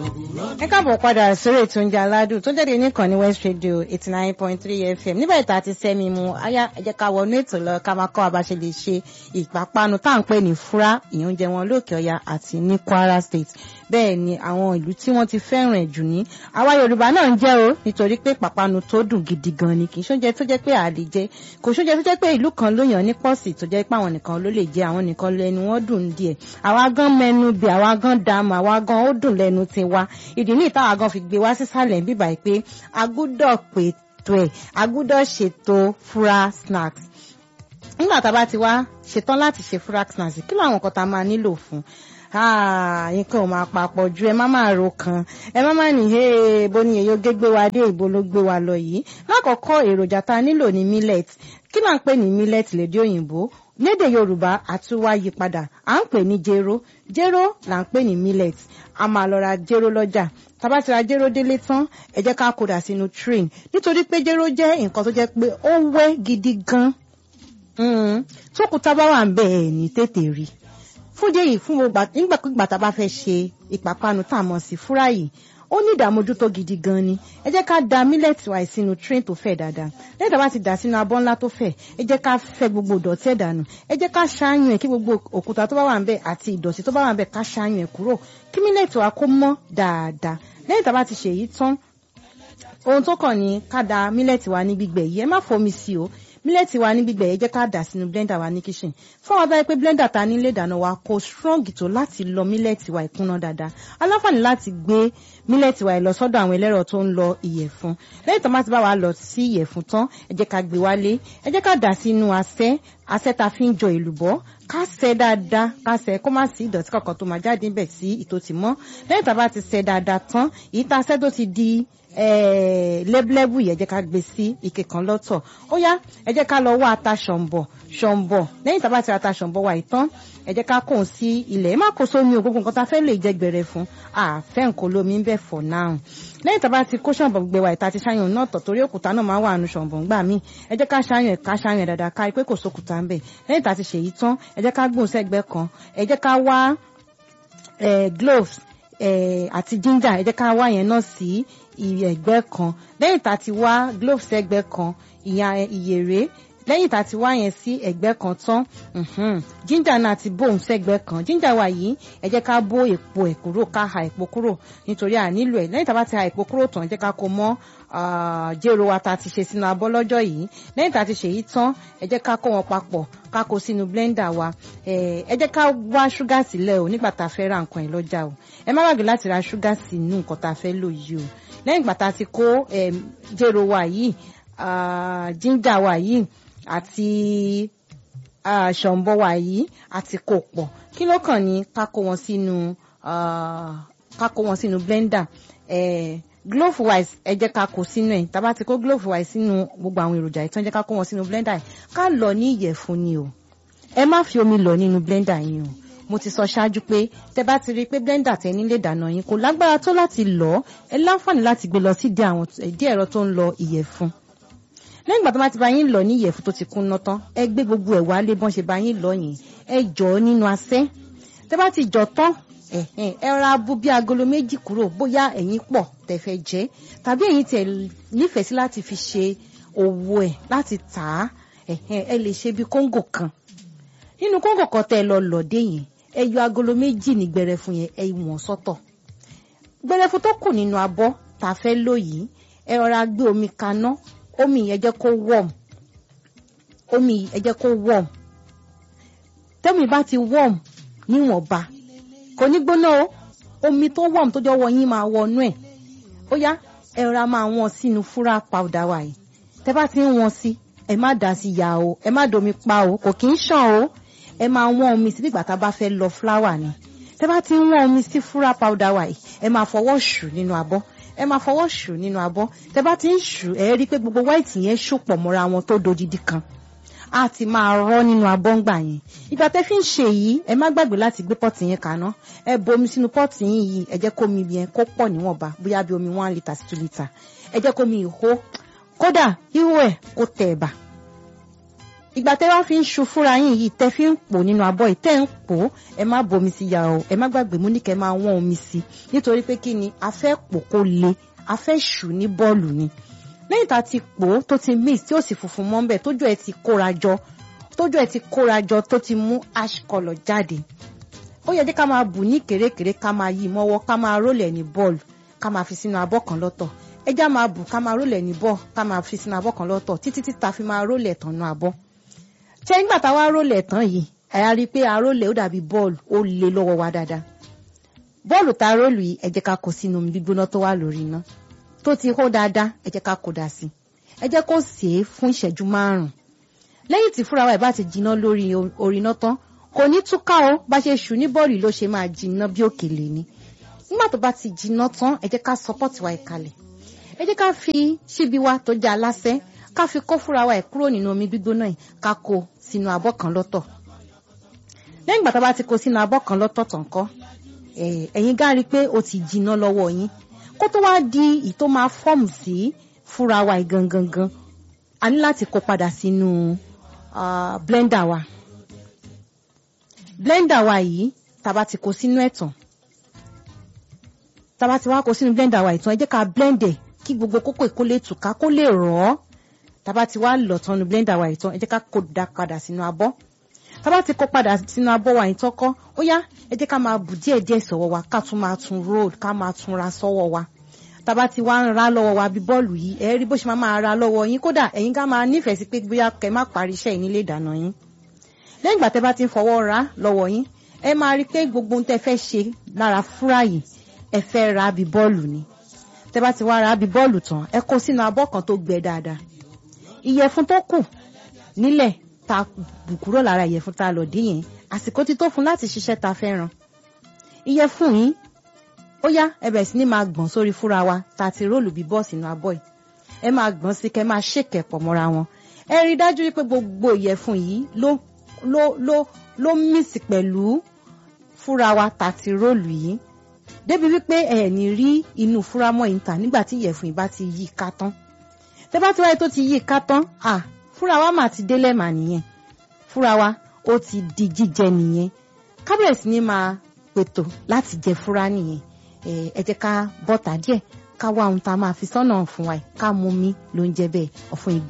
ẹ káàbọ̀ padà sórí ètò oúnjẹ aládùn tó jáde níkànnì west radio eighty nine point three fm nígbà ìta àti sẹ́mi mu ayá ẹ jẹ́ ká wọnú ètò lọ ká máa kọ́ abáṣe lè ṣe ìpápánu tá à ń pè ní fúrá ìyẹn oúnjẹ wọn lókè ọya àti ní kwara state bẹ́ẹ̀ ni àwọn ìlú tí wọ́n ti fẹ́ràn ẹ̀ jù ní àwa yorùbá náà ń jẹ́ o nítorí pé pàpánu tó dùn gidi gan ni kì í ṣoúnjẹ tó jẹ́ pé àlè jẹ kò ṣoúnjẹ tó jẹ́ pé ìlú kan ló yàn ní pọ́ọ̀sì tó jẹ́ pé àwọn nìkan ló lè jẹ àwọn nìkan lẹ́nu wọn dùn díẹ̀ àwa gan mẹ́nu bí àwa gan dààmú àwa gan ó dùn lẹ́nu tiwa ìdí ní ìtawà gan fi gbé wá sísàlẹ̀ bíbà pé a gbúdọ̀ pètò ẹ̀ a gbúdọ̀ ṣètò fura snacks nígbà tá a bá ti wá ṣetán láti ṣe fura snacks kí ló àwọn nǹkan tá a máa nílò fún nǹkan ò máa papọ̀ ju ẹ má máa ro kan ẹ má máa ní bó ni èyí ó gé gbé wa dé ìbò ló gbé wa lọ yìí lákọ̀ọ́kọ́ èròjà tá a nílò ní millet kí là ń pè ní millet lédè òyìnbó lédè yorùbá àtúwá yí padà à ń pè ní jéró jéró là ń pè ní millet a máa lọ ra jéró lọ́jà tàbá ti ra jéró délé tán ẹ jẹ́ ká kódà sínú train nítorí pé jéró jẹ́ nǹkan tó jẹ́ pé ó wẹ́ gidi gan tókùtà bá wà ń bẹ̀ ẹ̀ ní tètè rí fún jẹ́yìí fún nígbàkúgbà tá a bá fẹ́ ṣe ìpápánu tá a mọ̀ sí fúrá yìí ó ní ìdààmójútó gidi gan ni ẹ jẹ́ ká da mílẹ̀tì wa sínú train tó fẹ̀ dáadáa lẹ́yìn tá a bá ti dà sínú abọ́ ńlá tó fẹ̀ ẹ jẹ́ ká fẹ́ gbogbo ìdọ̀tí ẹ̀ dànù ẹ jẹ́ ká ṣáàyàn ẹ̀ kí gbogbo òkúta tó bá wà ń bẹ̀ àti ìdọ̀tí tó bá wà ń bẹ̀ ká ṣáàyàn ẹ̀ kúrò kí mílẹ̀tì wa kó mọ́ dáadáa lẹ́yìn tá a bá ti ṣèyí tán ohun tó kàn ní ká da mílẹ̀tì wa ní gbígbẹ yìí ẹ má fomi sí o mílẹ̀tì wa ní gbígbẹ yìí jẹ́ ká dà sínú blender wa ní kitchen fún wa báyìí pé blender ta nílé ìdáná wa kò strong tó láti lọ mílẹ̀tì wa ìkúnná dáadáa aláǹfààní láti gbé mílẹ̀tì wa lọ sọ́dọ̀ àwọn ẹlẹ́rọ tó ń lọ ìyẹ̀fun lẹ́yìn tó má ti bá wa lọ sí ìyẹ̀fun tán ẹ jẹ́ ká gbé wálé ẹ jẹ́ ká dà sínú asẹ́ asẹ́ ta fi ń jọ èlùbọ́ ká sẹ́ dáadáa ká sẹ́ kó má sí ìdọ̀tí kankan tó máa jáde níbẹ̀ sí ìtò tì mọ́ lẹ́yìn tá a bá ti sẹ́ dáadáa tán èyí tá a sẹ́ tó ti di lẹ́bùlẹ́bù yẹn jẹ́ ká gbé sí ike kan lọ́tọ̀ ó yá ẹ jẹ́ ká lọ wá ata ṣọ̀m̀bọ̀ ṣọ̀m̀bọ̀ lẹ́yìn tá a bá ti ra ata ṣọ̀m̀bọ̀ wa ìtàn ẹ jẹ́ ká kó o sí ilẹ̀ ẹ má kó sómi o gbogbo nǹkan tá a fẹ́ lè jẹ́ gbẹrẹ fún àfẹ́ nǹkan lómi ń bẹ̀ for now lẹ́yìn tá a bá ti kó ṣọ̀m̀bọ̀ gbẹ wa ìta ti ṣáyàn náà tọ̀ torí òkúta náà máa wà nù ṣọ̀m̀bọ̀ ńgbà míì ẹ jẹ́ ká ṣáyàn ká ṣáyàn dáadáa ká pé kò sókúta ń bẹ̀ lẹ́yìn tá a ti ṣèyí tán ẹ jẹ́ ká gbóhùn sẹ́gbẹ́ kan ẹ jẹ́ ká wá gloves àti ginger ẹ jẹ́ ká wá yẹn náà sí ẹ̀gbẹ́ kan lẹ́yìn tá a ti wá gloves ẹ̀gbẹ́ kan ìyẹn ìyèrè lẹ́yìn tá a ti wá yẹn sí ẹ̀gbẹ́ kan tán ginger náà ti bóun sẹ́gbẹ́ kan ginger wa yìí ẹ jẹ́ ká bó èpo ẹ̀ kúrò ká ha èpo kúrò nítorí à nílò ẹ̀ lẹ́yìn tá a bá ti ha èpo kúrò tán ẹ jẹ́ ká kó mọ́ jéró wa tá a ti ṣe sínú abọ́ lọ́jọ́ yìí lẹ́yìn tá a ti ṣe yìí tán ẹ jẹ́ ká kó wọn papọ̀ ká kó sínú blender wa ẹ jẹ́ ká wá ṣúgà sílẹ̀ o nígbà tá a fẹ́ ra nǹkan ẹ̀ lọ́jà o ẹ má gbàgbé láti ra ṣúgà sínú nǹkan tá a fẹ́ lò yìí o lẹ́yìn ìgbà tá a ti kó jéró wa yìí ginger wa yìí àti ṣọ̀ǹbọ̀ wa yìí àti kò pọ̀ kí ló kàn ní ká kó wọn sínú ká kó wọn sínú blender glove wise ẹ jẹ́ ká kó sínú ẹ̀ tá a bá ti kó glove wise sínú gbogbo àwọn èròjà ìtàn jẹ́ ká kó wọn sínú blender ká lọ ní ìyẹ̀fun ni o ẹ má fi omi lọ nínú blender yín o mo ti sọ ṣáájú pé tẹ bá ti rí i pé blender tẹ nílé ìdáná yín kò lágbára tó láti lọ ẹ láǹfààní láti gbé lọ sí ìdí ẹ̀rọ tó ń lọ ìyẹ̀fun lẹ́yìn ìgbà tó bá ti bá yín lọ ní ìyẹ̀fun tó ti kún ná tán ẹ gbé gbogbo ẹ̀ wálé bọ́n ṣe bá yín lọ yìí ẹ jọ ọ́ nínú asẹ́ tẹ bá ti jọ tán ẹ ra bú bí agolo méjì kúrò bóyá ẹ̀yin pọ̀ tẹ fẹ́ jẹ tàbí ẹ̀yin tẹ nífẹ̀ẹ́ sí láti fi ṣe òwò ẹ̀ láti tà á ẹ lè ṣe bí kóńgò kan nínú kóńgò kan tẹ lọ lọ́dẹ yẹn ẹ yọ agolo méjì ní gbẹrẹfun yẹn ẹ wọ̀n sọ́tọ̀ gbẹrẹfun tó kù nínú abọ́ tá a fẹ́ lò yìí ẹ rọra gbé omi kaná omi yẹn jẹ́ kó warm omi yẹn jẹ́ kó warm tẹ́mi bá ti warm níwọ̀nba kò ní gbóná o omi tó warm tó jọ wọ yín máa wọnú ẹ̀ ó yá ẹ rọra máa wọ́n sínú fúra powder wa yìí tẹ́ bá ti ń wọ́n sí ẹ má dà sí ya o ẹ má domi pa o kò kí ń ṣàn o ẹ máa wọ́n omi sí bígbà tá a bá fẹ́ lọ fúláwà ni tẹ́ bá ti ń wọ́n omi sí fúra powder wa yìí ẹ máa fọwọ́ ṣù nínú abọ́ ẹ máa fọwọ́ ṣù nínú abọ́ tẹ́ bá ti ń ṣù ẹ rí i pé gbogbo white yẹn ṣòpọ̀ mọ́ra wọn tó dodidi kan a ti máa rọ́ nínú abọ́ ńgbà yẹn ìgbà tẹ́ fi ń ṣe yìí ẹ má gbàgbé láti gbé pọ́ọ̀tì yẹn kaná ẹ bomi sínú pọ́ọ̀tì yín yìí ẹ jẹ́ kó mi yẹn kó pọ̀ níwọ̀nba bóyá bí omi one litre sí two litre ẹ jẹ́ kó mi ìhó kódà ihò ẹ̀ kó tẹ̀ ẹ̀bà ìgbà tẹ́ wá fi ń ṣu fúnra yín yìí tẹ́ fi ń pò nínú abọ́ yìí tẹ́ ń pò ẹ má bomi sí ya o ẹ má gbàgbé mú ní kẹ́ máa wọ́n omi sí nítorí pé kí ni a fẹ́ pò kó le a fẹ́ ṣù ní bọ́ọ̀lù ni lẹ́yìn tá a ti pò ó tó ti mix tí ó sì funfun mọ́ bẹ́ẹ̀ tójú ẹ ti kóra jọ tójú ẹ ti kóra jọ tó ti mú ash colour jáde ó yẹ kí ká máa bù ní kèrékèré ká máa yí mọ́wọ́ ká máa rólẹ̀ ní bọ́ọ̀lù ká máa fi sínú abọ́ kan lọ́tọ̀ ẹja máa bù ká máa rólẹ̀ ní bọ́ọ̀ ká máa fi sínú abọ́ kan lọ́tọ̀ títí tí ta fi máa rólẹ̀ tán nú abọ́ ṣé nígbà tá a wá rólẹ̀ tán yìí àyà rí i pé arólẹ̀ ó dàbí bọ́ọ̀lù ó le lọ́wọ́ wa dáadáa bọ́ọ̀lù tá a rólù yìí ẹ jẹ́ ká kó sínú omi gbígbóná tó wà lórí iná tó ti hó dáadáa ẹ jẹ́ ká kó dà sí ẹ jẹ́ kó sè é fún ìṣẹ́jú márùn-ún lẹ́yìn tí fúnra wa ẹ̀ bá ti jiná lórí orí iná tán kò ní túká o bá ṣe ṣù ní bọ́ọ̀lù ló ṣe máa jiná bí òkèlè ni nígbà tó bá ti jiná tán ẹ jẹ́ ká sọpọ́tì wa ìkalẹ̀ ẹ jẹ́ ká fi ṣíbi wa tó jẹ́ aláṣẹ́ ká fi kó fúnra wa ẹ̀ kúrò nínú omi gbígbóná yìí ká kó sínú abọ́ kan lọ́tọ̀ lẹ́yìn ìgbà tá a bá ti kó sínú abọ́ kan lọ́tọ̀ tán kọ́ ẹ̀yin gá rí i pé ó ti jiná lọ́wọ́ yín kó tó wá di ì tó máa fọ́ọ̀mù sí fúnra wa yìí gangan gan a ní láti kó padà sínú blender wa blender wa yìí tá a bá ti kó sínú ẹ̀ tán tá a bá ti wá kó sínú blender wa ìtàn ẹ jẹ́ ká blend ẹ̀ kí gbogbo kókó ìkó lè tùká kó lè rọ̀ ọ́ tábà ti wá lọ̀ tán nu blender wa ìtàn ẹ jẹ́ ká kó da padà sínú abọ́ tábà ti kó padà sínú abọ́ wa ìtàn kọ́ ó yá ẹ jẹ́ ká máa bù díẹ̀ díẹ̀ sọ́wọ́ wa ká tún máa tún roll ká máa tún ra sọ́wọ́ wa tábà ti wá ń ra lọ́wọ́ wa bí bọ́ọ̀lù yìí ẹ rí bó ṣe máa máa ra lọ́wọ́ yín kódà ẹ̀yin ká máa nífẹ̀ẹ́ sí pé bóyá kẹ́ má parí iṣẹ́ yìí nílé ìdáná yín lẹ́yìn ìgbà tẹ́ bá ti ń fọwọ́ ra lọ́wọ́ yín ẹ máa rí pé gbogbo ohun tẹ́ fẹ́ ṣe lára fúrà yìí ẹ fẹ́ ra bí bọ́ọ̀lù ni tẹ́ bá ti wá ra bí bọ́ọ̀lù tán ẹ kó sínú abọ́ kan tó gbẹ dáadáa ìyẹ̀fun tó kù nílẹ̀ ta bù kúrò lára ìyẹ̀fun ta lọ̀ dín yẹn àsìkò ti tó fún láti ṣiṣẹ́ ta fẹ́ràn ìyẹ̀fun yìí ó yá ẹ bẹ̀rẹ̀ sí ní máa gbọ̀n sórí fúra wa ta ti róòlù bí bọ́ọ̀ sínú abọ́ yìí ẹ máa gbọ̀n sí kẹ́ máa ṣèkẹ̀ pọ̀ mọ́ra wọn ẹ rí i dájú wípé gbogbo ìyẹ̀fun yìí ló ló ló ló mísì pẹ̀lú fúra wa ta ti róòlù yìí débi wípé ẹ ní rí inú fúra mọ́ ìta nígbà tí ìyẹ̀fun yìí bá ti yí ká tán tẹ́ bá ti wáyé tó ti yí ká tán à fúra wa mà ti délẹ̀ mà nìyẹn fúra wa ó ti di jíjẹ nìyẹn kábíyèsí ni máa pètò láti jẹ fúra nìyẹn ẹ jẹ́ ká bọ́ta díẹ̀ ká wá ohun tá a máa fi sọ́nà fún wa ká mú mi ló ń jẹ bẹ́ẹ̀ ọ̀fun ìgbà.